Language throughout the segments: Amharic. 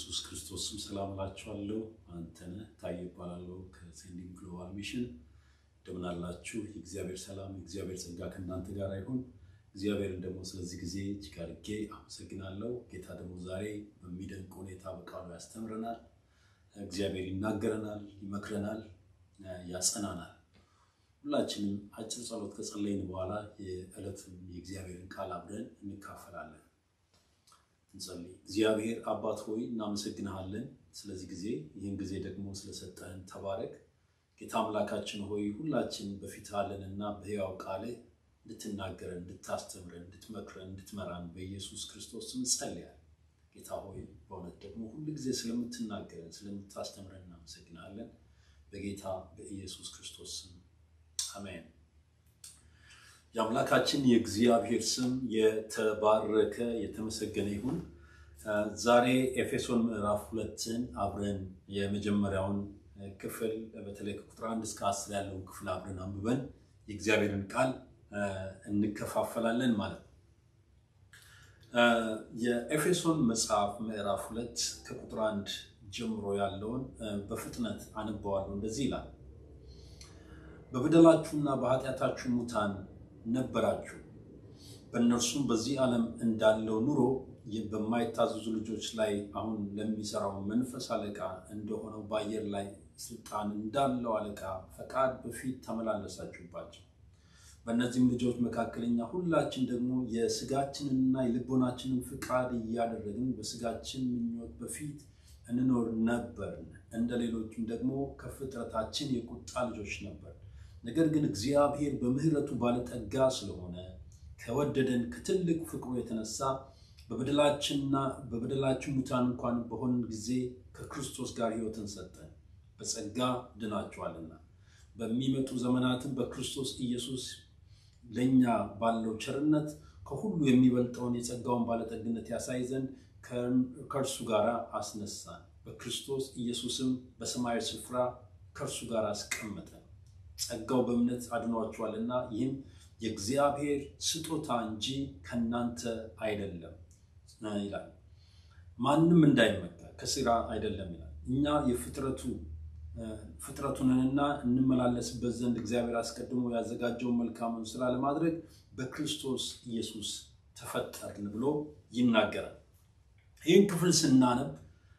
በኢየሱስ ክርስቶስ ስም ሰላም እላችኋለሁ። አንተነህ ታዬ እባላለሁ ከሴንዲንግ ግሎባል ሚሽን። እንደምን አላችሁ? የእግዚአብሔር ሰላም የእግዚአብሔር ጸጋ ከእናንተ ጋር ይሁን። እግዚአብሔርን ደግሞ ስለዚህ ጊዜ እጅግ አድርጌ አመሰግናለሁ። ጌታ ደግሞ ዛሬ በሚደንቅ ሁኔታ በቃሉ ያስተምረናል። እግዚአብሔር ይናገረናል፣ ይመክረናል፣ ያጸናናል። ሁላችንም አጭር ጸሎት ከጸለይን በኋላ የዕለቱን የእግዚአብሔርን ቃል አብረን እንካፈላለን። እንጸልይ። እግዚአብሔር አባት ሆይ እናመሰግንሃለን ስለዚህ ጊዜ፣ ይህን ጊዜ ደግሞ ስለሰጠህን ተባረክ። ጌታ አምላካችን ሆይ ሁላችን በፊት አለንና በሕያው ቃልህ እንድትናገረን፣ እንድታስተምረን፣ እንድትመክረን፣ እንድትመራን በኢየሱስ ክርስቶስ ስም ጸልያል። ጌታ ሆይ በእውነት ደግሞ ሁሉ ጊዜ ስለምትናገረን፣ ስለምታስተምረን እናመሰግናለን። በጌታ በኢየሱስ ክርስቶስ ስም አሜን። የአምላካችን የእግዚአብሔር ስም የተባረከ የተመሰገነ ይሁን። ዛሬ ኤፌሶን ምዕራፍ ሁለትን አብረን የመጀመሪያውን ክፍል በተለይ ከቁጥር አንድ እስከ አስር ያለውን ክፍል አብረን አንብበን የእግዚአብሔርን ቃል እንከፋፈላለን ማለት ነው። የኤፌሶን መጽሐፍ ምዕራፍ ሁለት ከቁጥር አንድ ጀምሮ ያለውን በፍጥነት አነበዋለሁ። እንደዚህ ይላል በበደላችሁና በኃጢአታችሁ ሙታን ነበራችሁ፣ በእነርሱም በዚህ ዓለም እንዳለው ኑሮ በማይታዘዙ ልጆች ላይ አሁን ለሚሰራው መንፈስ አለቃ እንደሆነው በአየር ላይ ስልጣን እንዳለው አለቃ ፈቃድ በፊት ተመላለሳችሁባቸው። በእነዚህም ልጆች መካከለኛ ሁላችን ደግሞ የስጋችንንና የልቦናችንን ፍቃድ እያደረግን በስጋችን ምኞት በፊት እንኖር ነበርን። እንደ ሌሎችም ደግሞ ከፍጥረታችን የቁጣ ልጆች ነበር። ነገር ግን እግዚአብሔር በምሕረቱ ባለጠጋ ስለሆነ ከወደደን ከትልቅ ፍቅሩ የተነሳ በበደላችንና በበደላችን ሙታን እንኳን በሆን ጊዜ ከክርስቶስ ጋር ሕይወትን ሰጠን። በጸጋ ድናችኋልና በሚመጡ ዘመናትም በክርስቶስ ኢየሱስ ለእኛ ባለው ቸርነት ከሁሉ የሚበልጠውን የጸጋውን ባለጠግነት ያሳይ ዘንድ ከእርሱ ጋር አስነሳን። በክርስቶስ ኢየሱስም በሰማያዊ ስፍራ ከእርሱ ጋር አስቀመጠን። ጸጋው በእምነት አድኗችኋልና ይህም የእግዚአብሔር ስጦታ እንጂ ከእናንተ አይደለም ይላል። ማንም እንዳይመካ ከሥራ አይደለም ይላል። እኛ የፍጥረቱ ፍጥረቱንንና እንመላለስበት ዘንድ እግዚአብሔር አስቀድሞ ያዘጋጀውን መልካሙን ስራ ለማድረግ በክርስቶስ ኢየሱስ ተፈጠርን ብሎ ይናገራል። ይህን ክፍል ስናነብ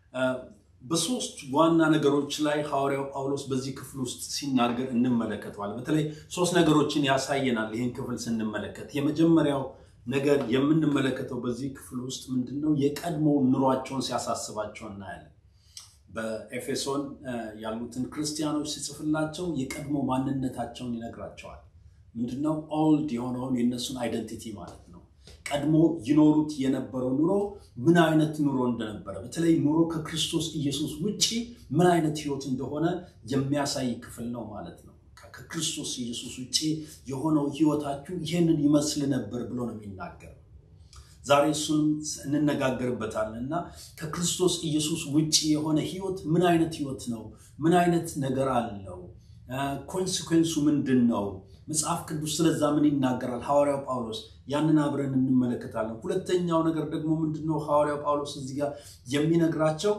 በሶስት ዋና ነገሮች ላይ ሐዋርያው ጳውሎስ በዚህ ክፍል ውስጥ ሲናገር እንመለከተዋል። በተለይ ሶስት ነገሮችን ያሳየናል። ይህን ክፍል ስንመለከት የመጀመሪያው ነገር የምንመለከተው በዚህ ክፍል ውስጥ ምንድን ነው? የቀድሞ ኑሯቸውን ሲያሳስባቸው እናያለን። በኤፌሶን ያሉትን ክርስቲያኖች ሲጽፍላቸው የቀድሞ ማንነታቸውን ይነግራቸዋል። ምንድነው? ኦልድ የሆነውን የእነሱን አይደንቲቲ ማለት ነው። ቀድሞ ይኖሩት የነበረው ኑሮ ምን አይነት ኑሮ እንደነበረ በተለይ ኑሮ ከክርስቶስ ኢየሱስ ውጭ ምን አይነት ሕይወት እንደሆነ የሚያሳይ ክፍል ነው ማለት ነው። ከክርስቶስ ኢየሱስ ውጭ የሆነው ሕይወታችሁ ይህንን ይመስል ነበር ብሎ ነው የሚናገረው። ዛሬ እሱንም እንነጋገርበታለን እና ከክርስቶስ ኢየሱስ ውጭ የሆነ ሕይወት ምን አይነት ሕይወት ነው? ምን አይነት ነገር አለው? ኮንሲኩዌንሱ ምንድን ነው? መጽሐፍ ቅዱስ ስለዛ ምን ይናገራል? ሐዋርያው ጳውሎስ ያንን አብረን እንመለከታለን። ሁለተኛው ነገር ደግሞ ምንድነው? ሐዋርያው ጳውሎስ እዚህ ጋር የሚነግራቸው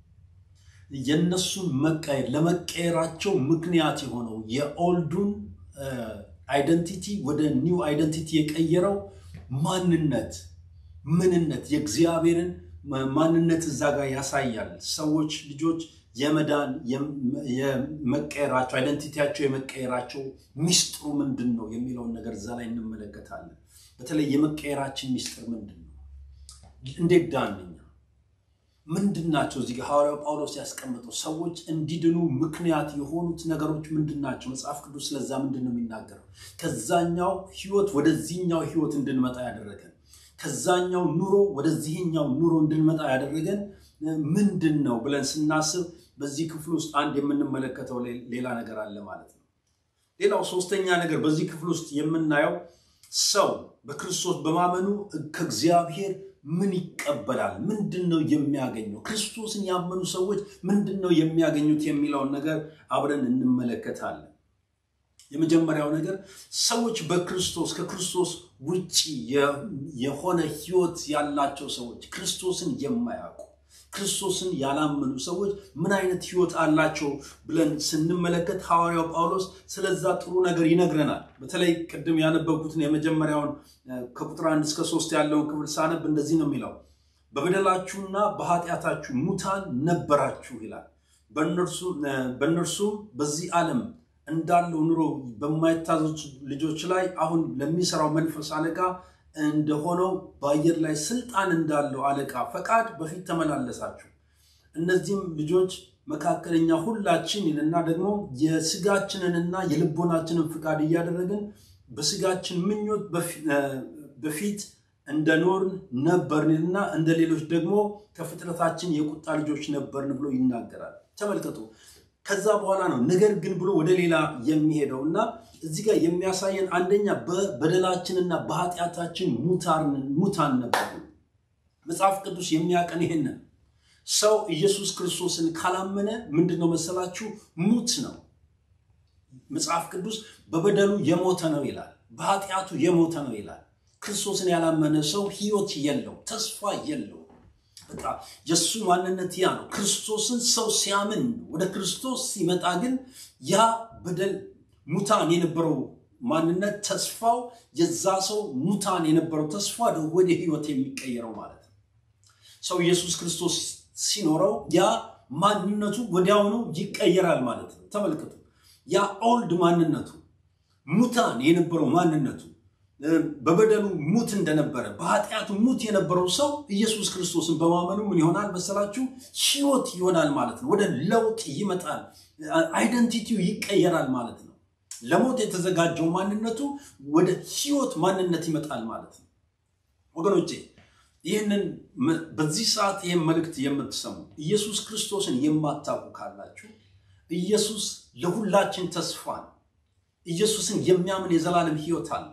የእነሱን መቀየር ለመቀየራቸው ምክንያት የሆነው የኦልዱን አይደንቲቲ ወደ ኒው አይደንቲቲ የቀየረው ማንነት ምንነት የእግዚአብሔርን ማንነት እዛ ጋር ያሳያል። ሰዎች ልጆች የመዳን የመቀየራቸው አይደንቲቲያቸው የመቀየራቸው ሚስጥሩ ምንድን ነው የሚለውን ነገር እዛ ላይ እንመለከታለን። በተለይ የመቀየራችን ሚስጥር ምንድን ነው? እንዴት ዳን እኛ ምንድን ናቸው? እዚህ ሐዋርያው ጳውሎስ ያስቀመጠው ሰዎች እንዲድኑ ምክንያት የሆኑት ነገሮች ምንድን ናቸው? መጽሐፍ ቅዱስ ስለዛ ምንድን ነው የሚናገረው? ከዛኛው ህይወት ወደዚህኛው ህይወት እንድንመጣ ያደረገን ከዛኛው ኑሮ ወደዚህኛው ኑሮ እንድንመጣ ያደረገን ምንድን ነው ብለን ስናስብ በዚህ ክፍል ውስጥ አንድ የምንመለከተው ሌላ ነገር አለ ማለት ነው። ሌላው ሶስተኛ ነገር በዚህ ክፍል ውስጥ የምናየው ሰው በክርስቶስ በማመኑ ከእግዚአብሔር ምን ይቀበላል? ምንድን ነው የሚያገኘው? ክርስቶስን ያመኑ ሰዎች ምንድን ነው የሚያገኙት የሚለውን ነገር አብረን እንመለከታለን። የመጀመሪያው ነገር ሰዎች በክርስቶስ ከክርስቶስ ውጭ የሆነ ህይወት ያላቸው ሰዎች ክርስቶስን የማያውቁ ክርስቶስን ያላመኑ ሰዎች ምን አይነት ህይወት አላቸው ብለን ስንመለከት ሐዋርያው ጳውሎስ ስለዛ ጥሩ ነገር ይነግረናል። በተለይ ቅድም ያነበብኩትን የመጀመሪያውን ከቁጥር አንድ እስከ ሶስት ያለውን ክፍል ሳነብ እንደዚህ ነው የሚለው በበደላችሁና በኃጢአታችሁ ሙታን ነበራችሁ ይላል። በእነርሱም በዚህ ዓለም እንዳለው ኑሮ በማይታዘዙ ልጆች ላይ አሁን ለሚሰራው መንፈስ አለቃ እንደሆነው በአየር ላይ ስልጣን እንዳለው አለቃ ፈቃድ በፊት ተመላለሳችሁ። እነዚህም ልጆች መካከለኛ ሁላችን ይልና ደግሞ የስጋችንንና የልቦናችንን ፍቃድ እያደረግን በስጋችን ምኞት በፊት እንደኖርን ነበርንና እንደ ሌሎች ደግሞ ከፍጥረታችን የቁጣ ልጆች ነበርን ብሎ ይናገራል። ተመልከቱ። ከዛ በኋላ ነው ነገር ግን ብሎ ወደ ሌላ የሚሄደው እና እዚህ ጋር የሚያሳየን አንደኛ በበደላችንና በኃጢአታችን ሙታን ነበሩ። መጽሐፍ ቅዱስ የሚያቀን ይህንን ሰው ኢየሱስ ክርስቶስን ካላመነ ምንድን ነው መሰላችሁ? ሙት ነው። መጽሐፍ ቅዱስ በበደሉ የሞተ ነው ይላል፣ በኃጢአቱ የሞተ ነው ይላል። ክርስቶስን ያላመነ ሰው ሕይወት የለው፣ ተስፋ የለው። በቃ የእሱ ማንነት ያ ነው። ክርስቶስን ሰው ሲያምን ወደ ክርስቶስ ሲመጣ ግን ያ በደል ሙታን የነበረው ማንነት ተስፋው የዛ ሰው ሙታን የነበረው ተስፋ ወደ ህይወት የሚቀየረው ማለት ነው። ሰው ኢየሱስ ክርስቶስ ሲኖረው ያ ማንነቱ ወዲያውኑ ይቀየራል ማለት ነው። ተመልከቱ። ያ ኦልድ ማንነቱ ሙታን የነበረው ማንነቱ በበደሉ ሙት እንደነበረ በኃጢአቱ ሙት የነበረው ሰው ኢየሱስ ክርስቶስን በማመኑ ምን ይሆናል መሰላችሁ? ህይወት ይሆናል ማለት ነው። ወደ ለውጥ ይመጣል። አይደንቲቲው ይቀየራል ማለት ነው። ለሞት የተዘጋጀው ማንነቱ ወደ ህይወት ማንነት ይመጣል ማለት ነው። ወገኖቼ ይህንን በዚህ ሰዓት ይህን መልእክት የምትሰሙ ኢየሱስ ክርስቶስን የማታውቁ ካላችሁ ኢየሱስ ለሁላችን ተስፋ ነው። ኢየሱስን የሚያምን የዘላለም ህይወት አለ።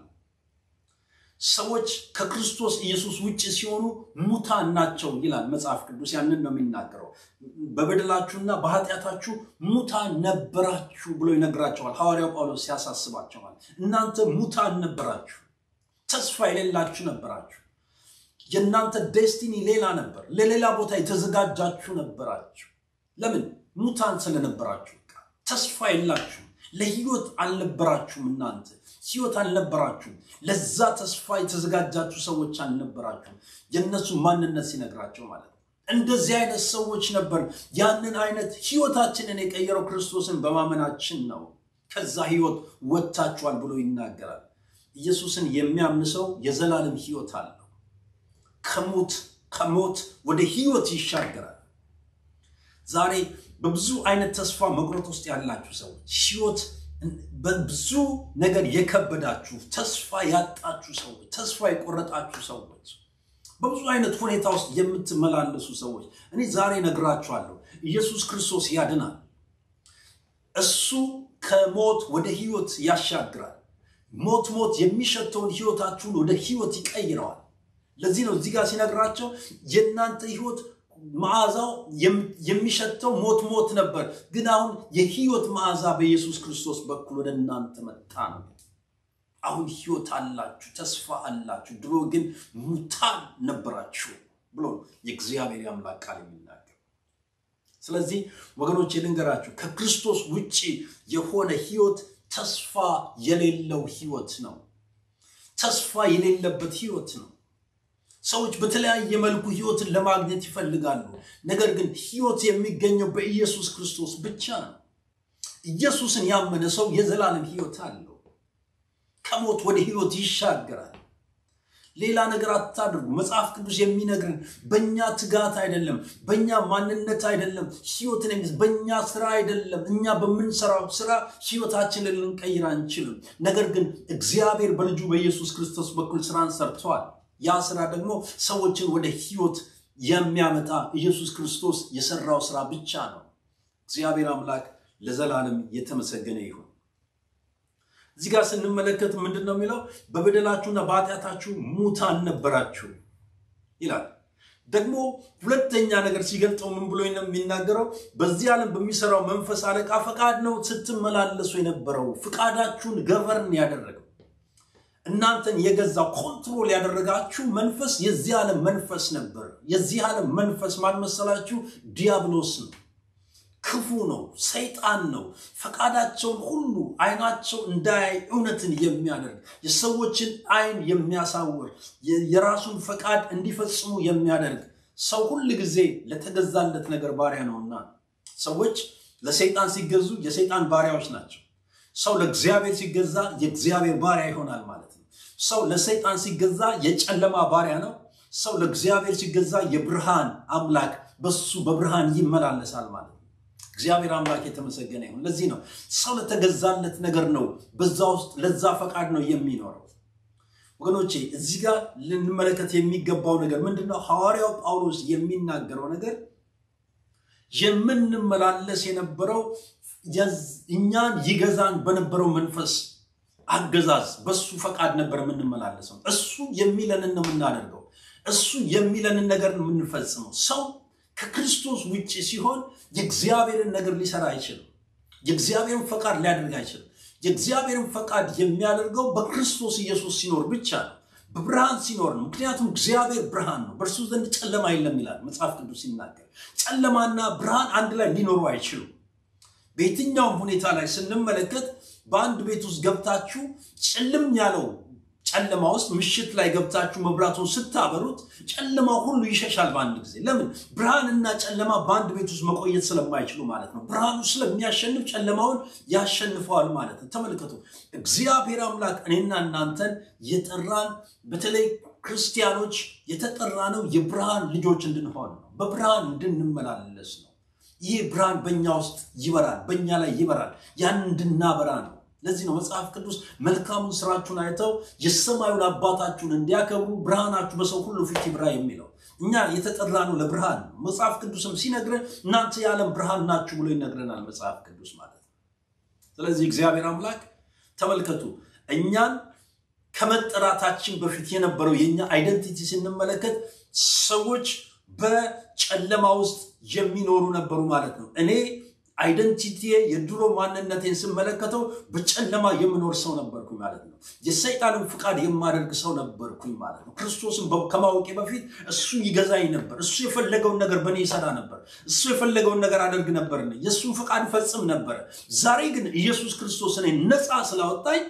ሰዎች ከክርስቶስ ኢየሱስ ውጭ ሲሆኑ ሙታን ናቸው ይላል መጽሐፍ ቅዱስ። ያንን ነው የሚናገረው። በበደላችሁና በኃጢአታችሁ ሙታን ነበራችሁ ብሎ ይነግራቸዋል። ሐዋርያው ጳውሎስ ያሳስባቸዋል። እናንተ ሙታን ነበራችሁ፣ ተስፋ የሌላችሁ ነበራችሁ። የእናንተ ዴስቲኒ ሌላ ነበር፣ ለሌላ ቦታ የተዘጋጃችሁ ነበራችሁ። ለምን? ሙታን ስለነበራችሁ፣ ተስፋ የላችሁ፣ ለህይወት አልነበራችሁም እናንተ ህይወት አልነበራችሁም። ለዛ ተስፋ የተዘጋጃችሁ ሰዎች አልነበራችሁም። የእነሱ ማንነት ሲነግራቸው ማለት ነው። እንደዚህ አይነት ሰዎች ነበር። ያንን አይነት ህይወታችንን የቀየረው ክርስቶስን በማመናችን ነው። ከዛ ህይወት ወጥታችኋል ብሎ ይናገራል። ኢየሱስን የሚያምን ሰው የዘላለም ህይወት አለው። ከሞት ከሞት ወደ ህይወት ይሻገራል። ዛሬ በብዙ አይነት ተስፋ መቁረጥ ውስጥ ያላችሁ ሰዎች ህይወት በብዙ ነገር የከበዳችሁ ተስፋ ያጣችሁ ሰዎች፣ ተስፋ የቆረጣችሁ ሰዎች፣ በብዙ አይነት ሁኔታ ውስጥ የምትመላለሱ ሰዎች እኔ ዛሬ ነግራችኋለሁ፣ ኢየሱስ ክርስቶስ ያድናል። እሱ ከሞት ወደ ህይወት ያሻግራል። ሞት ሞት የሚሸተውን ህይወታችሁን ወደ ህይወት ይቀይረዋል። ለዚህ ነው እዚህ ጋር ሲነግራቸው የእናንተ ህይወት መዓዛው የሚሸተው ሞት ሞት ነበር፣ ግን አሁን የህይወት መዓዛ በኢየሱስ ክርስቶስ በኩል ወደ እናንተ መጣ ነው። አሁን ህይወት አላችሁ፣ ተስፋ አላችሁ። ድሮ ግን ሙታን ነበራችሁ ብሎ የእግዚአብሔር አምላክ ቃል የሚናገር። ስለዚህ ወገኖች ልንገራችሁ፣ ከክርስቶስ ውጭ የሆነ ህይወት ተስፋ የሌለው ህይወት ነው። ተስፋ የሌለበት ህይወት ነው። ሰዎች በተለያየ መልኩ ህይወትን ለማግኘት ይፈልጋሉ። ነገር ግን ህይወት የሚገኘው በኢየሱስ ክርስቶስ ብቻ ነው። ኢየሱስን ያመነ ሰው የዘላለም ህይወት አለው። ከሞት ወደ ህይወት ይሻገራል። ሌላ ነገር አታድርጉ። መጽሐፍ ቅዱስ የሚነግርን በእኛ ትጋት አይደለም፣ በእኛ ማንነት አይደለም፣ ህይወትን የሚ በእኛ ስራ አይደለም። እኛ በምንሰራው ስራ ህይወታችንን ልንቀይር አንችልም። ነገር ግን እግዚአብሔር በልጁ በኢየሱስ ክርስቶስ በኩል ስራን ሰርተዋል። ያ ስራ ደግሞ ሰዎችን ወደ ህይወት የሚያመጣ ኢየሱስ ክርስቶስ የሰራው ስራ ብቻ ነው። እግዚአብሔር አምላክ ለዘላለም የተመሰገነ ይሁን። እዚህ ጋር ስንመለከት ምንድን ነው የሚለው? በበደላችሁና በኃጢአታችሁ ሙታን ነበራችሁ ይላል። ደግሞ ሁለተኛ ነገር ሲገልጠው ምን ብሎ ነው የሚናገረው? በዚህ ዓለም በሚሰራው መንፈስ አለቃ ፈቃድ ነው ስትመላለሱ የነበረው። ፍቃዳችሁን ገቨርን ያደረገው እናንተን የገዛ ኮንትሮል ያደረጋችሁ መንፈስ የዚህ ዓለም መንፈስ ነበር። የዚህ ዓለም መንፈስ ማን መሰላችሁ? ዲያብሎስ ነው። ክፉ ነው፣ ሰይጣን ነው። ፈቃዳቸውን ሁሉ አይናቸው እንዳያይ እውነትን የሚያደርግ የሰዎችን አይን የሚያሳውር የራሱን ፈቃድ እንዲፈጽሙ የሚያደርግ ሰው ሁል ጊዜ ለተገዛለት ነገር ባሪያ ነውና ሰዎች ለሰይጣን ሲገዙ የሰይጣን ባሪያዎች ናቸው። ሰው ለእግዚአብሔር ሲገዛ የእግዚአብሔር ባሪያ ይሆናል ማለት ነው። ሰው ለሰይጣን ሲገዛ የጨለማ ባሪያ ነው። ሰው ለእግዚአብሔር ሲገዛ የብርሃን አምላክ በሱ በብርሃን ይመላለሳል ማለት ነው። እግዚአብሔር አምላክ የተመሰገነ ይሁን። ለዚህ ነው ሰው ለተገዛለት ነገር ነው በዛ ውስጥ ለዛ ፈቃድ ነው የሚኖረው። ወገኖቼ እዚህ ጋር ልንመለከት የሚገባው ነገር ምንድነው? ሐዋርያው ጳውሎስ የሚናገረው ነገር የምንመላለስ የነበረው እኛን ይገዛን በነበረው መንፈስ አገዛዝ በሱ ፈቃድ ነበር የምንመላለሰው። እሱ የሚለንን ነው የምናደርገው። እሱ የሚለንን ነገር ነው የምንፈጽመው። ሰው ከክርስቶስ ውጭ ሲሆን የእግዚአብሔርን ነገር ሊሰራ አይችልም። የእግዚአብሔርን ፈቃድ ሊያደርግ አይችልም። የእግዚአብሔርን ፈቃድ የሚያደርገው በክርስቶስ ኢየሱስ ሲኖር ብቻ ነው፣ በብርሃን ሲኖር ነው። ምክንያቱም እግዚአብሔር ብርሃን ነው፣ በእርሱ ዘንድ ጨለማ የለም ይላል መጽሐፍ ቅዱስ ሲናገር። ጨለማና ብርሃን አንድ ላይ ሊኖሩ አይችሉም። በየትኛውም ሁኔታ ላይ ስንመለከት በአንድ ቤት ውስጥ ገብታችሁ ጭልም ያለው ጨለማ ውስጥ ምሽት ላይ ገብታችሁ መብራቱን ስታበሩት ጨለማው ሁሉ ይሸሻል በአንድ ጊዜ። ለምን? ብርሃንና ጨለማ በአንድ ቤት ውስጥ መቆየት ስለማይችሉ ማለት ነው። ብርሃኑ ስለሚያሸንፍ ጨለማውን ያሸንፈዋል ማለት ነው። ተመልከቱ፣ እግዚአብሔር አምላክ እኔና እናንተን የጠራን በተለይ ክርስቲያኖች የተጠራ ነው የብርሃን ልጆች እንድንሆን ነው። በብርሃን እንድንመላለስ ነው። ይህ ብርሃን በእኛ ውስጥ ይበራል፣ በእኛ ላይ ይበራል። ያን እንድናበራ ነው። ለዚህ ነው መጽሐፍ ቅዱስ መልካሙን ስራችሁን አይተው የሰማዩን አባታችሁን እንዲያከብሩ ብርሃናችሁ በሰው ሁሉ ፊት ይብራ የሚለው። እኛ የተጠራ ነው ለብርሃን ነው። መጽሐፍ ቅዱስም ሲነግረን እናንተ የዓለም ብርሃን ናችሁ ብሎ ይነግረናል መጽሐፍ ቅዱስ ማለት ነው። ስለዚህ እግዚአብሔር አምላክ ተመልከቱ፣ እኛን ከመጠራታችን በፊት የነበረው የእኛ አይደንቲቲ ስንመለከት ሰዎች በጨለማ ውስጥ የሚኖሩ ነበሩ ማለት ነው። እኔ አይደንቲቲ የድሮ ማንነቴን ስመለከተው በጨለማ የምኖር ሰው ነበርኩኝ ማለት ነው። የሰይጣንን ፍቃድ የማደርግ ሰው ነበርኩኝ ማለት ነው። ክርስቶስን ከማወቄ በፊት እሱ ይገዛኝ ነበር። እሱ የፈለገውን ነገር በእኔ ይሰራ ነበር። እሱ የፈለገውን ነገር አደርግ ነበር። የእሱን ፍቃድ ፈጽም ነበረ። ዛሬ ግን ኢየሱስ ክርስቶስ እኔ ነፃ ስላወጣኝ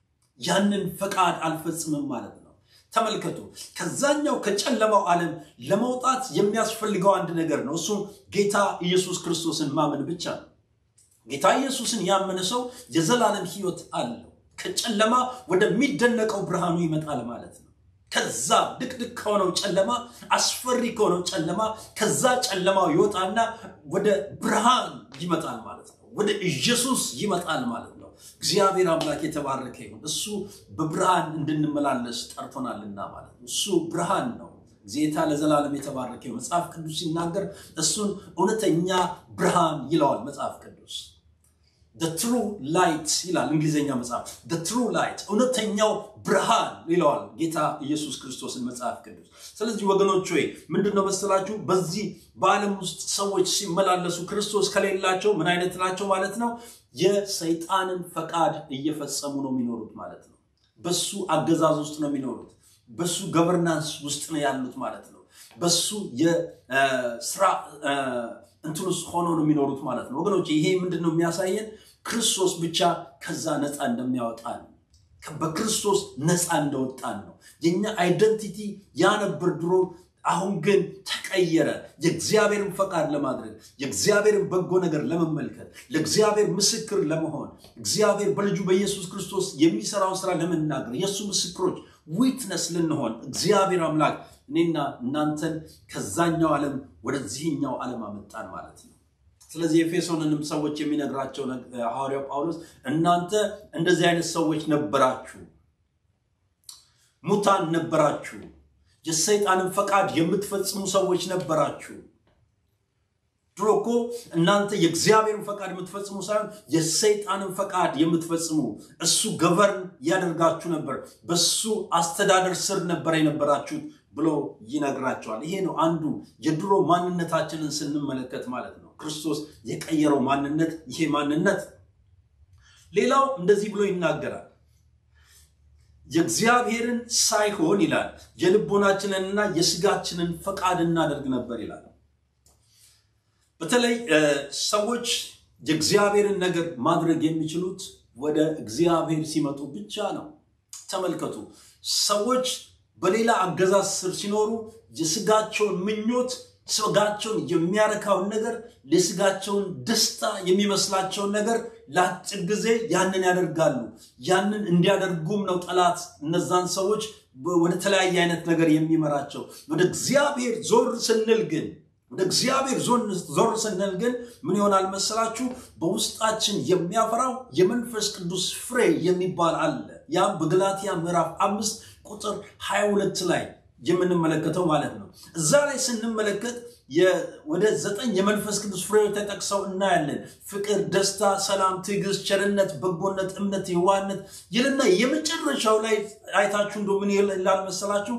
ያንን ፈቃድ አልፈጽምም ማለት ነው። ተመልከቱ፣ ከዛኛው ከጨለማው ዓለም ለመውጣት የሚያስፈልገው አንድ ነገር ነው። እሱም ጌታ ኢየሱስ ክርስቶስን ማመን ብቻ ነው። ጌታ ኢየሱስን ያመነ ሰው የዘላለም ሕይወት አለው። ከጨለማ ወደሚደነቀው ብርሃኑ ይመጣል ማለት ነው። ከዛ ድቅድቅ ከሆነው ጨለማ፣ አስፈሪ ከሆነው ጨለማ፣ ከዛ ጨለማው ይወጣና ወደ ብርሃን ይመጣል ማለት ነው። ወደ ኢየሱስ ይመጣል ማለት ነው። እግዚአብሔር አምላክ የተባረከ ይሁን። እሱ በብርሃን እንድንመላለስ ጠርቶናልና ማለት ነው። እሱ ብርሃን ነው። ጌታ ለዘላለም የተባረከ ይሁን። መጽሐፍ ቅዱስ ሲናገር እሱን እውነተኛ ብርሃን ይለዋል መጽሐፍ ቅዱስ። ትሩ ላይት ይላል እንግሊዝኛ መጽሐፍ። ትሩ ላይት እውነተኛው ብርሃን ይለዋል ጌታ ኢየሱስ ክርስቶስን መጽሐፍ ቅዱስ። ስለዚህ ወገኖች ወይ ምንድን ነው መሰላችሁ በዚህ በዓለም ውስጥ ሰዎች ሲመላለሱ ክርስቶስ ከሌላቸው ምን አይነት ናቸው ማለት ነው? የሰይጣንን ፈቃድ እየፈጸሙ ነው የሚኖሩት ማለት ነው። በሱ አገዛዝ ውስጥ ነው የሚኖሩት። በሱ ገቨርናንስ ውስጥ ነው ያሉት ማለት ነው። በሱ የስራ እንትን ውስጥ ሆኖ ነው የሚኖሩት ማለት ነው። ወገኖች ይሄ ምንድን ነው የሚያሳየን? ክርስቶስ ብቻ ከዛ ነፃ እንደሚያወጣን በክርስቶስ ነፃ እንደወጣን ነው። የኛ አይደንቲቲ ያነብር ድሮ አሁን ግን ተቀየረ። የእግዚአብሔርን ፈቃድ ለማድረግ የእግዚአብሔርን በጎ ነገር ለመመልከት ለእግዚአብሔር ምስክር ለመሆን እግዚአብሔር በልጁ በኢየሱስ ክርስቶስ የሚሰራውን ስራ ለመናገር የእሱ ምስክሮች ዊትነስ ልንሆን እግዚአብሔር አምላክ እኔና እናንተን ከዛኛው ዓለም ወደዚህኛው ዓለም አመጣን ማለት ነው። ስለዚህ ኤፌሶንንም ሰዎች የሚነግራቸው ሐዋርያው ጳውሎስ እናንተ እንደዚህ አይነት ሰዎች ነበራችሁ፣ ሙታን ነበራችሁ የሰይጣንን ፈቃድ የምትፈጽሙ ሰዎች ነበራችሁ። ድሮ እኮ እናንተ የእግዚአብሔርን ፈቃድ የምትፈጽሙ ሳይሆን የሰይጣንን ፈቃድ የምትፈጽሙ እሱ ገቨርን ያደርጋችሁ ነበር፣ በሱ አስተዳደር ስር ነበር የነበራችሁት ብሎ ይነግራቸዋል። ይሄ ነው አንዱ የድሮ ማንነታችንን ስንመለከት ማለት ነው። ክርስቶስ የቀየረው ማንነት ይሄ ማንነት። ሌላው እንደዚህ ብሎ ይናገራል የእግዚአብሔርን ሳይሆን ይላል የልቦናችንንና የስጋችንን ፈቃድ እናደርግ ነበር ይላል። በተለይ ሰዎች የእግዚአብሔርን ነገር ማድረግ የሚችሉት ወደ እግዚአብሔር ሲመጡ ብቻ ነው። ተመልከቱ፣ ሰዎች በሌላ አገዛዝ ስር ሲኖሩ የስጋቸውን ምኞት ስጋቸውን የሚያረካውን ነገር ለስጋቸውን ደስታ የሚመስላቸውን ነገር ለአጭር ጊዜ ያንን ያደርጋሉ። ያንን እንዲያደርጉም ነው ጠላት እነዛን ሰዎች ወደ ተለያየ አይነት ነገር የሚመራቸው። ወደ እግዚአብሔር ዞር ስንል ግን ወደ እግዚአብሔር ዞር ስንል ግን ምን ይሆናል መሰላችሁ? በውስጣችን የሚያፈራው የመንፈስ ቅዱስ ፍሬ የሚባል አለ። ያም በገላትያ ምዕራፍ አምስት ቁጥር 22 ላይ የምንመለከተው ማለት ነው። እዛ ላይ ስንመለከት ወደ ዘጠኝ የመንፈስ ቅዱስ ፍሬዎች ተጠቅሰው እናያለን። ፍቅር፣ ደስታ፣ ሰላም፣ ትዕግስት፣ ቸርነት፣ በጎነት፣ እምነት፣ የዋህነት ይልና የመጨረሻው ላይ አይታችሁ እንደ ምን ይላል መሰላችሁ?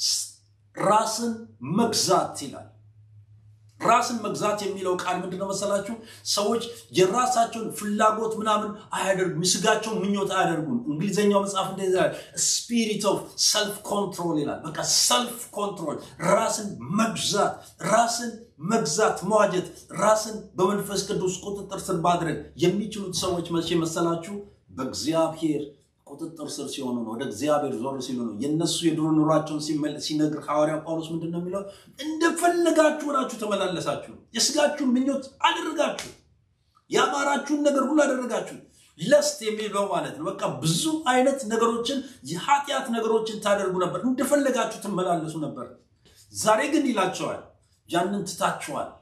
ራስን መግዛት ይላል። ራስን መግዛት የሚለው ቃል ምንድነው መሰላችሁ? ሰዎች የራሳቸውን ፍላጎት ምናምን አያደርጉም፣ የስጋቸውን ምኞት አያደርጉም። እንግሊዝኛው መጽሐፍ እንደዚ ስፒሪት ኦፍ ሰልፍ ኮንትሮል ይላል። በቃ ሰልፍ ኮንትሮል፣ ራስን መግዛት፣ ራስን መግዛት፣ መዋጀት፣ ራስን በመንፈስ ቅዱስ ቁጥጥር ስር ማድረግ የሚችሉት ሰዎች መቼ መሰላችሁ? በእግዚአብሔር ቁጥጥር ስር ሲሆኑ ነው። ወደ እግዚአብሔር ዞር ሲሉ ነው። የነሱ የድሮ ኑሯቸውን ሲነግር ሐዋርያ ጳውሎስ ምንድን ነው የሚለው? እንደፈለጋችሁ ሆናችሁ ተመላለሳችሁ፣ የስጋችሁን ምኞት አደረጋችሁ፣ የአማራችሁን ነገር ሁሉ አደረጋችሁ። ለስት የሚለው ማለት ነው። በቃ ብዙ አይነት ነገሮችን የኃጢአት ነገሮችን ታደርጉ ነበር፣ እንደፈለጋችሁ ትመላለሱ ነበር። ዛሬ ግን ይላቸዋል ያንን ትታችኋል።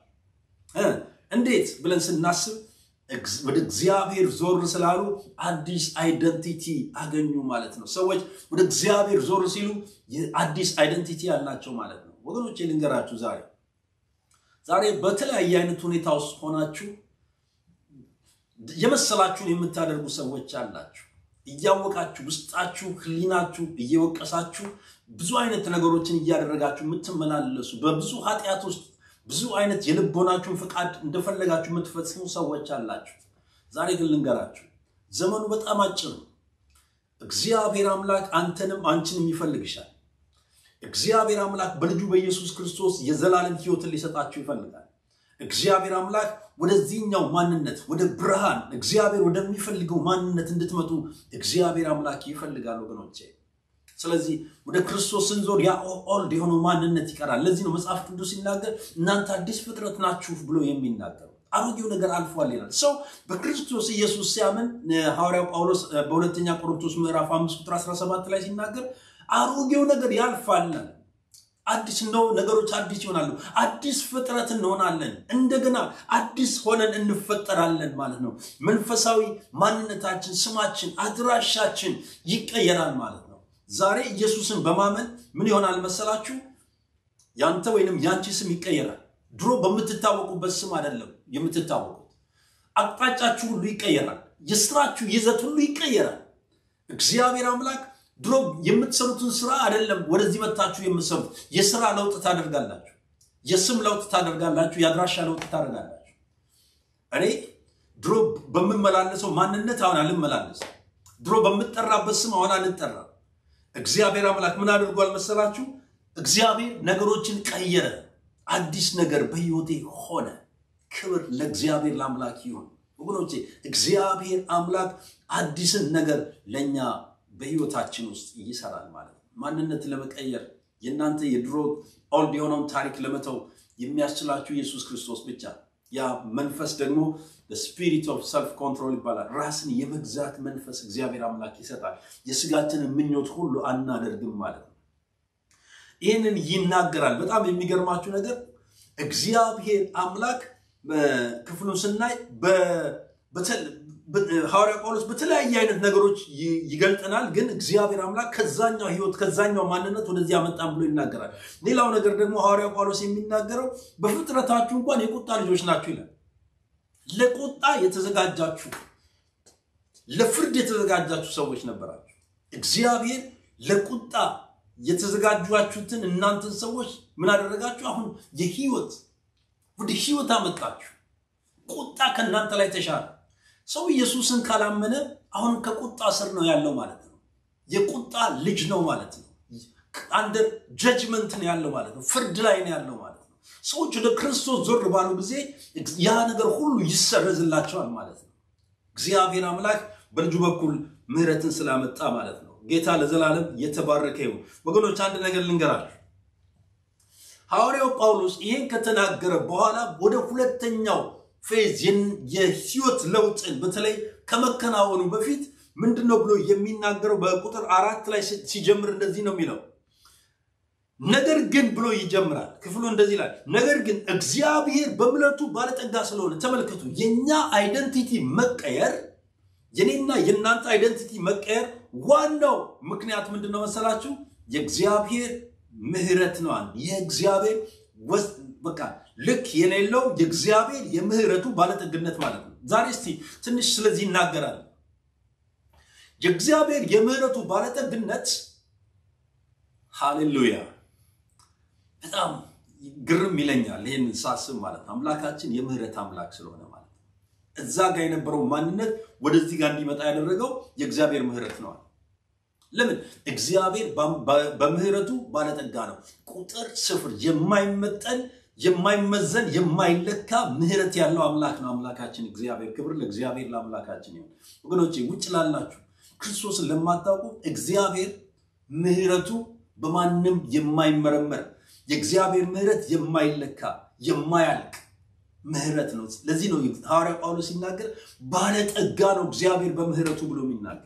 እንዴት ብለን ስናስብ ወደ እግዚአብሔር ዞር ስላሉ አዲስ አይደንቲቲ አገኙ ማለት ነው። ሰዎች ወደ እግዚአብሔር ዞር ሲሉ አዲስ አይደንቲቲ ያላቸው ማለት ነው። ወገኖቼ ልንገራችሁ፣ ዛሬ ዛሬ በተለያየ አይነት ሁኔታ ውስጥ ሆናችሁ የመሰላችሁን የምታደርጉ ሰዎች አላችሁ። እያወቃችሁ ውስጣችሁ ሕሊናችሁ እየወቀሳችሁ ብዙ አይነት ነገሮችን እያደረጋችሁ የምትመላለሱ በብዙ ኃጢአት ውስጥ ብዙ አይነት የልቦናችሁን ፍቃድ እንደፈለጋችሁ የምትፈጽሙ ሰዎች አላችሁ። ዛሬ ግን ልንገራችሁ፣ ዘመኑ በጣም አጭር ነው። እግዚአብሔር አምላክ አንተንም አንቺንም ይፈልግሻል። እግዚአብሔር አምላክ በልጁ በኢየሱስ ክርስቶስ የዘላለም ሕይወትን ሊሰጣችሁ ይፈልጋል። እግዚአብሔር አምላክ ወደዚህኛው ማንነት ወደ ብርሃን እግዚአብሔር ወደሚፈልገው ማንነት እንድትመጡ እግዚአብሔር አምላክ ይፈልጋል ወገኖቼ። ስለዚህ ወደ ክርስቶስ ስንዞር ያ ኦልድ የሆነው ማንነት ይቀራል። ለዚህ ነው መጽሐፍ ቅዱስ ሲናገር እናንተ አዲስ ፍጥረት ናችሁ ብሎ የሚናገረው። አሮጌው ነገር አልፏል ይላል። ሰው በክርስቶስ ኢየሱስ ሲያምን ሐዋርያው ጳውሎስ በሁለተኛ ቆሮንቶስ ምዕራፍ 5 ቁጥር 17 ላይ ሲናገር አሮጌው ነገር ያልፋል፣ አዲስ ነው፣ ነገሮች አዲስ ይሆናሉ፣ አዲስ ፍጥረት እንሆናለን፣ እንደገና አዲስ ሆነን እንፈጠራለን ማለት ነው። መንፈሳዊ ማንነታችን፣ ስማችን፣ አድራሻችን ይቀየራል ማለት ነው። ዛሬ ኢየሱስን በማመን ምን ይሆናል መሰላችሁ? ያንተ ወይንም ያንቺ ስም ይቀየራል። ድሮ በምትታወቁበት ስም አይደለም የምትታወቁት። አቅጣጫችሁ ሁሉ ይቀየራል። የስራችሁ ይዘት ሁሉ ይቀየራል። እግዚአብሔር አምላክ ድሮ የምትሰሩትን ስራ አይደለም ወደዚህ መታችሁ የምትሰሩት፣ የስራ ለውጥ ታደርጋላችሁ፣ የስም ለውጥ ታደርጋላችሁ፣ የአድራሻ ለውጥ ታደርጋላችሁ። እኔ ድሮ በምመላለሰው ማንነት አሁን አልመላለስም። ድሮ በምጠራበት ስም አሁን አልጠራም። እግዚአብሔር አምላክ ምን አድርጓል መሰላችሁ? እግዚአብሔር ነገሮችን ቀየረ። አዲስ ነገር በሕይወቴ ሆነ። ክብር ለእግዚአብሔር ለአምላክ ይሁን። ወገኖቼ እግዚአብሔር አምላክ አዲስን ነገር ለእኛ በሕይወታችን ውስጥ ይሰራል ማለት ነው። ማንነት ለመቀየር የእናንተ የድሮ ኦልድ የሆነውን ታሪክ ለመተው የሚያስችላችሁ ኢየሱስ ክርስቶስ ብቻ። ያ መንፈስ ደግሞ ስፒሪት ኦፍ ሰልፍ ኮንትሮል ይባላል። ራስን የመግዛት መንፈስ እግዚአብሔር አምላክ ይሰጣል። የስጋችንን ምኞት ሁሉ አናደርግም ማለት ነው። ይህንን ይናገራል። በጣም የሚገርማችሁ ነገር እግዚአብሔር አምላክ ክፍሉን ስናይ ሐዋርያ ጳውሎስ በተለያየ አይነት ነገሮች ይገልጠናል። ግን እግዚአብሔር አምላክ ከዛኛው ህይወት ከዛኛው ማንነት ወደዚህ ያመጣን ብሎ ይናገራል። ሌላው ነገር ደግሞ ሐዋርያ ጳውሎስ የሚናገረው በፍጥረታችሁ እንኳን የቁጣ ልጆች ናችሁ ይላል። ለቁጣ የተዘጋጃችሁ ለፍርድ የተዘጋጃችሁ ሰዎች ነበራችሁ። እግዚአብሔር ለቁጣ የተዘጋጇችሁትን እናንተን ሰዎች ምን አደረጋችሁ? አሁን የህይወት ወደ ህይወት አመጣችሁ። ቁጣ ከእናንተ ላይ ተሻለ። ሰው ኢየሱስን ካላመነ አሁን ከቁጣ ስር ነው ያለው ማለት ነው። የቁጣ ልጅ ነው ማለት ነው። አንደር ጀጅመንት ነው ያለው ማለት ነው። ፍርድ ላይ ነው ያለው ማለት ነው። ሰዎች ወደ ክርስቶስ ዞር ባሉ ጊዜ ያ ነገር ሁሉ ይሰረዝላቸዋል ማለት ነው። እግዚአብሔር አምላክ በልጁ በኩል ምሕረትን ስላመጣ ማለት ነው። ጌታ ለዘላለም የተባረከ ይሁን። ወገኖች አንድ ነገር ልንገራችሁ። ሐዋርያው ጳውሎስ ይህን ከተናገረ በኋላ ወደ ሁለተኛው ፌዝ የህይወት ለውጥን በተለይ ከመከናወኑ በፊት ምንድን ነው ብሎ የሚናገረው በቁጥር አራት ላይ ሲጀምር እንደዚህ ነው የሚለው ነገር ግን ብሎ ይጀምራል ክፍሉ እንደዚህ ይላል ነገር ግን እግዚአብሔር በምሕረቱ ባለጠጋ ስለሆነ ተመልከቱ የእኛ አይደንቲቲ መቀየር የኔና የእናንተ አይደንቲቲ መቀየር ዋናው ምክንያት ምንድን ነው መሰላችሁ የእግዚአብሔር ምህረት ነው የእግዚአብሔር በቃ ልክ የሌለው የእግዚአብሔር የምህረቱ ባለጠግነት ማለት ነው ዛሬ እስቲ ትንሽ ስለዚህ ይናገራል የእግዚአብሔር የምህረቱ ባለጠግነት ሃሌሉያ በጣም ግርም ይለኛል ይህን ሳስብ ማለት ነው አምላካችን የምህረት አምላክ ስለሆነ ማለት ነው እዛ ጋር የነበረው ማንነት ወደዚህ ጋር እንዲመጣ ያደረገው የእግዚአብሔር ምህረት ነዋል ለምን እግዚአብሔር በምህረቱ ባለጠጋ ነው ቁጥር ስፍር የማይመጠን የማይመዘን የማይለካ ምህረት ያለው አምላክ ነው አምላካችን እግዚአብሔር ክብር ለእግዚአብሔር ለአምላካችን ይሁን ወገኖቼ ውጭ ላላችሁ ክርስቶስን ለማታውቁ እግዚአብሔር ምህረቱ በማንም የማይመረመር የእግዚአብሔር ምህረት የማይለካ የማያልቅ ምህረት ነው ለዚህ ነው ሐዋርያ ጳውሎስ ሲናገር ባለጠጋ ነው እግዚአብሔር በምህረቱ ብሎ የሚናገር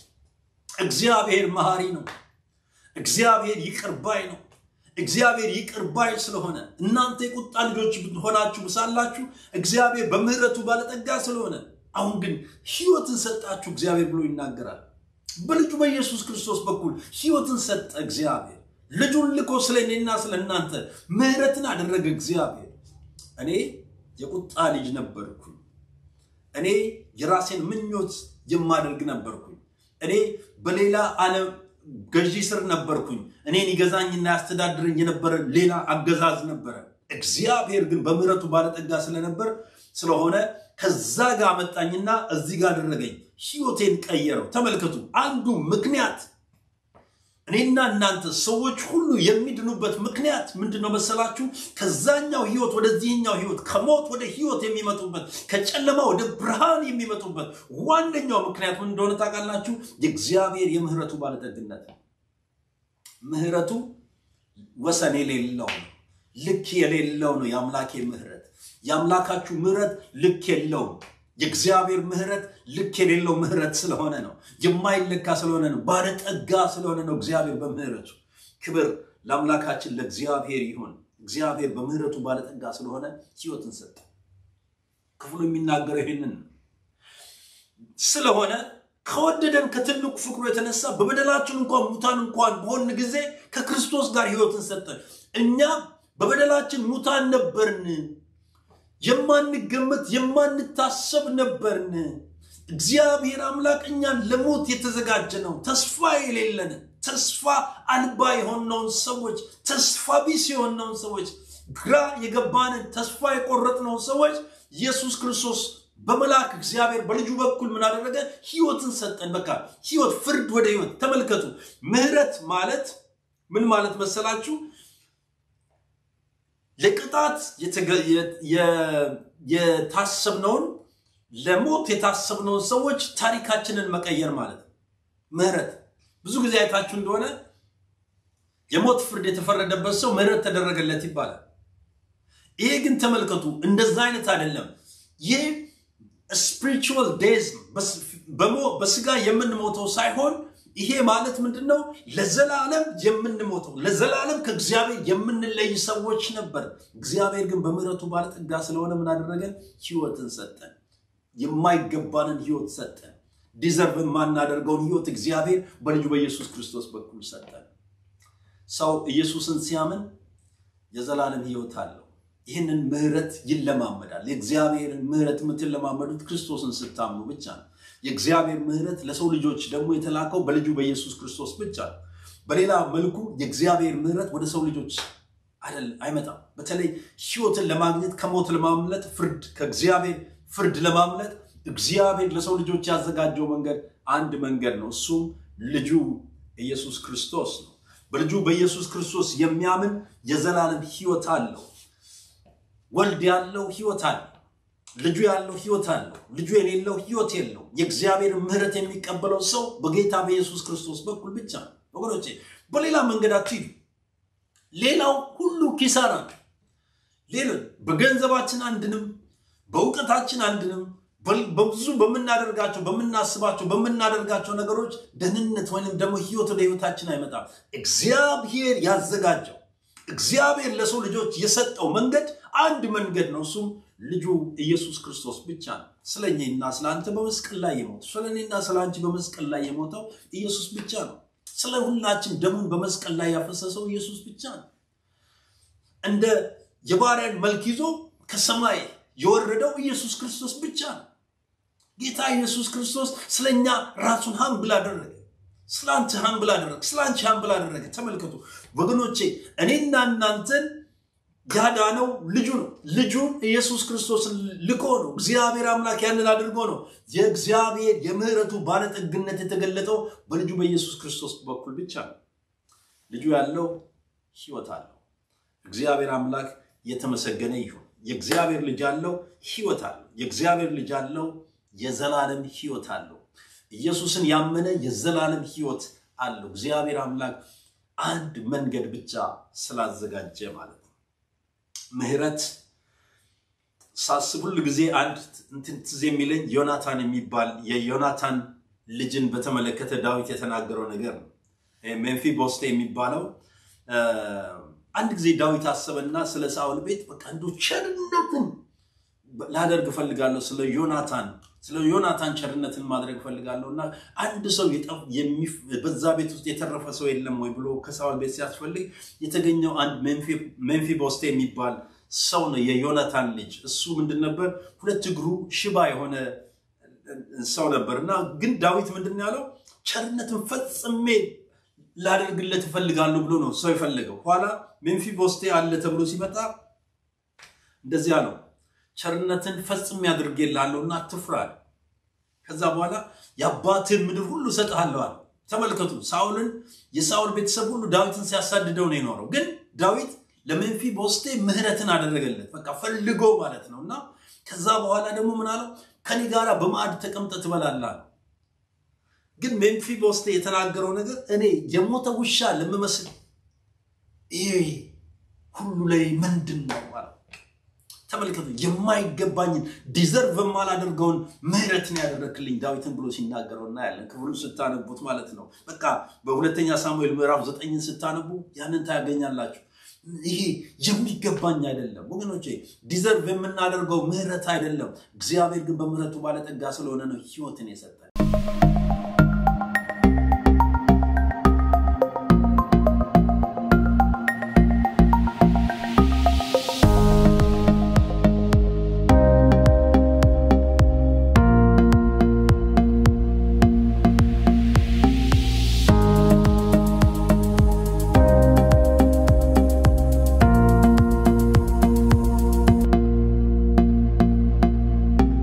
እግዚአብሔር መሐሪ ነው እግዚአብሔር ይቅርባይ ነው እግዚአብሔር ይቅርባይ ስለሆነ እናንተ የቁጣ ልጆች ሆናችሁ ሳላችሁ እግዚአብሔር በምህረቱ ባለጠጋ ስለሆነ አሁን ግን ህይወትን ሰጣችሁ እግዚአብሔር ብሎ ይናገራል በልጁ በኢየሱስ ክርስቶስ በኩል ህይወትን ሰጠ እግዚአብሔር ልጁን ልኮ ስለ እኔና ስለ እናንተ ምህረትን አደረገ እግዚአብሔር እኔ የቁጣ ልጅ ነበርኩኝ እኔ የራሴን ምኞት የማደርግ ነበርኩኝ እኔ በሌላ ዓለም ገዢ ስር ነበርኩኝ እኔን ይገዛኝና ያስተዳድረኝ የነበረ ሌላ አገዛዝ ነበረ እግዚአብሔር ግን በምህረቱ ባለጠጋ ስለነበር ስለሆነ ከዛ ጋር መጣኝና እዚህ ጋር አደረገኝ ህይወቴን ቀየረው ተመልከቱ አንዱ ምክንያት እኔና እናንተ ሰዎች ሁሉ የሚድኑበት ምክንያት ምንድን ነው መሰላችሁ ከዛኛው ህይወት ወደዚህኛው ህይወት ከሞት ወደ ህይወት የሚመጡበት ከጨለማ ወደ ብርሃን የሚመጡበት ዋነኛው ምክንያት ምን እንደሆነ ታውቃላችሁ የእግዚአብሔር የምህረቱ ባለጠግነት ምህረቱ ወሰን የሌለው ነው ልክ የሌለው ነው የአምላኬ ምህረት የአምላካችሁ ምህረት ልክ የለውም የእግዚአብሔር ምህረት ልክ የሌለው ምህረት ስለሆነ ነው የማይለካ ስለሆነ ነው ባለጠጋ ስለሆነ ነው እግዚአብሔር በምህረቱ ክብር ለአምላካችን ለእግዚአብሔር ይሁን እግዚአብሔር በምህረቱ ባለጠጋ ስለሆነ ህይወትን ሰጠ ክፍሉ የሚናገረው ይህንን ስለሆነ ከወደደን ከትልቁ ፍቅሩ የተነሳ በበደላችን እንኳን ሙታን እንኳን በሆን ጊዜ ከክርስቶስ ጋር ህይወትን ሰጠን እኛ በበደላችን ሙታን ነበርን የማንገመት የማንታሰብ ነበርን እግዚአብሔር አምላክ እኛን ለሞት የተዘጋጀ ነው ተስፋ የሌለን ተስፋ አልባ የሆነውን ሰዎች ተስፋ ቢስ የሆነውን ሰዎች ግራ የገባንን ተስፋ የቆረጥነውን ሰዎች ኢየሱስ ክርስቶስ በመላክ እግዚአብሔር በልጁ በኩል ምን አደረገ ህይወትን ሰጠን በቃ ህይወት ፍርድ ወደ ህይወት ተመልከቱ ምህረት ማለት ምን ማለት መሰላችሁ ለቅጣት የታሰብነውን ለሞት የታሰብነውን ሰዎች ታሪካችንን መቀየር ማለት ምህረት ብዙ ጊዜ አይታችሁ እንደሆነ የሞት ፍርድ የተፈረደበት ሰው ምህረት ተደረገለት ይባላል ይሄ ግን ተመልከቱ እንደዛ አይነት አይደለም ይህ ስፒሪቹዋል ዴዝ በስጋ የምንሞተው ሳይሆን ይሄ ማለት ምንድን ነው ለዘላለም የምንሞተው ለዘላለም ከእግዚአብሔር የምንለይ ሰዎች ነበር እግዚአብሔር ግን በምህረቱ ባለጠጋ ስለሆነ ምን አደረገን ህይወትን ሰጠን የማይገባንን ህይወት ሰጠን ዲዘርቭ የማናደርገውን ህይወት እግዚአብሔር በልጁ በኢየሱስ ክርስቶስ በኩል ሰጠን ሰው ኢየሱስን ሲያምን የዘላለም ህይወት አለው ይህንን ምህረት ይለማመዳል የእግዚአብሔርን ምህረት የምትለማመዱት ክርስቶስን ስታምኑ ብቻ ነው የእግዚአብሔር ምህረት ለሰው ልጆች ደግሞ የተላከው በልጁ በኢየሱስ ክርስቶስ ብቻ ነው በሌላ መልኩ የእግዚአብሔር ምህረት ወደ ሰው ልጆች አይመጣም በተለይ ህይወትን ለማግኘት ከሞት ለማምለጥ ፍርድ ከእግዚአብሔር ፍርድ ለማምለጥ እግዚአብሔር ለሰው ልጆች ያዘጋጀው መንገድ አንድ መንገድ ነው እሱም ልጁ ኢየሱስ ክርስቶስ ነው። በልጁ በኢየሱስ ክርስቶስ የሚያምን የዘላለም ሕይወት አለው። ወልድ ያለው ሕይወት አለው። ልጁ ያለው ሕይወት አለው። ልጁ የሌለው ሕይወት የለው። የእግዚአብሔር ምሕረት የሚቀበለው ሰው በጌታ በኢየሱስ ክርስቶስ በኩል ብቻ ነው። ወገኖቼ በሌላ መንገድ አትሂዱ። ሌላው ሁሉ ኪሳራ ነው። ሌሎች በገንዘባችን አንድንም፣ በእውቀታችን አንድንም፣ በብዙ በምናደርጋቸው በምናስባቸው በምናደርጋቸው ነገሮች ደህንነት ወይንም ደግሞ ህይወት ወደ ህይወታችን አይመጣም። እግዚአብሔር ያዘጋጀው እግዚአብሔር ለሰው ልጆች የሰጠው መንገድ አንድ መንገድ ነው። እሱም ልጁ ኢየሱስ ክርስቶስ ብቻ ነው። ስለ እኔና ስለ አንተ በመስቀል ላይ የሞተው ስለ እኔና ስለ አንቺ በመስቀል ላይ የሞተው ኢየሱስ ብቻ ነው። ስለ ሁላችን ደሙን በመስቀል ላይ ያፈሰሰው ኢየሱስ ብቻ ነው። እንደ የባሪያን መልክ ይዞ ከሰማይ የወረደው ኢየሱስ ክርስቶስ ብቻ ነው። ጌታ ኢየሱስ ክርስቶስ ስለኛ ራሱን ሀምብል አደረገ። ስለ አንተ ሀምብል አደረገ። ስለ አንቺ ሀምብል አደረገ። ተመልከቱ ወገኖቼ፣ እኔና እናንተን ያዳነው ልጁ ነው። ልጁን ኢየሱስ ክርስቶስን ልኮ ነው። እግዚአብሔር አምላክ ያንን አድርጎ ነው። የእግዚአብሔር የምህረቱ ባለጠግነት የተገለጠው በልጁ በኢየሱስ ክርስቶስ በኩል ብቻ ነው። ልጁ ያለው ህይወት አለው። እግዚአብሔር አምላክ የተመሰገነ ይሁን። የእግዚአብሔር ልጅ አለው ህይወት አለው። የእግዚአብሔር ልጅ አለው የዘላለም ህይወት አለው። ኢየሱስን ያመነ የዘላለም ህይወት አለው። እግዚአብሔር አምላክ አንድ መንገድ ብቻ ስላዘጋጀ ማለት ነው። ምህረት ሳስብ ሁል ጊዜ አንድ እንትን ትዝ የሚለኝ ዮናታን የሚባል የዮናታን ልጅን በተመለከተ ዳዊት የተናገረው ነገር ነው። ሜንፊ ቦስቴ የሚባለው አንድ ጊዜ ዳዊት አሰበና ስለ ሳውል ቤት በቃ እንዶ ቸርነትን ላደርግ እፈልጋለሁ፣ ስለ ዮናታን ስለ ዮናታን ቸርነትን ማድረግ እፈልጋለሁ እና አንድ ሰው በዛ ቤት ውስጥ የተረፈ ሰው የለም ወይ ብሎ ከሳውል ቤት ሲያስፈልግ የተገኘው አንድ ሜንፊ ቦስቴ የሚባል ሰው ነው፣ የዮናታን ልጅ። እሱ ምንድን ነበር? ሁለት እግሩ ሽባ የሆነ ሰው ነበር እና ግን ዳዊት ምንድን ነው ያለው? ቸርነትን ፈጽሜ ላደርግለት እፈልጋለሁ ብሎ ነው ሰው የፈለገው። ኋላ ሜንፊ ቦስቴ አለ ተብሎ ሲመጣ እንደዚያ ነው ቸርነትን ፈጽሜ አድርጌልሃለሁ እና አትፍራ። ከዛ በኋላ የአባትህን ምድር ሁሉ እሰጥሃለሁ አለ። ተመልከቱ፣ ሳውልን የሳውል ቤተሰብ ሁሉ ዳዊትን ሲያሳድደው ነው የኖረው። ግን ዳዊት ለሜንፊ ቦስቴ ምህረትን አደረገለት። በቃ ፈልጎ ማለት ነው። እና ከዛ በኋላ ደግሞ ምን አለው? ከኔ ጋር በማዕድ ተቀምጠህ ትበላለህ። ግን ሜንፊ ቦስቴ የተናገረው ነገር እኔ የሞተ ውሻ ለምመስል ይሄ ሁሉ ላይ ምንድን ነው ማለት ተመልከቱ የማይገባኝን ዲዘርቭ የማላደርገውን ምህረትን ያደረክልኝ ዳዊትን ብሎ ሲናገረው እናያለን። ክፍሉ ስታነቡት ማለት ነው። በቃ በሁለተኛ ሳሙኤል ምዕራፍ ዘጠኝን ስታነቡ ያንን ታያገኛላችሁ። ይሄ የሚገባኝ አይደለም ወገኖቼ፣ ዲዘርቭ የምናደርገው ምህረት አይደለም። እግዚአብሔር ግን በምህረቱ ባለጠጋ ስለሆነ ነው ህይወትን የሰጠን።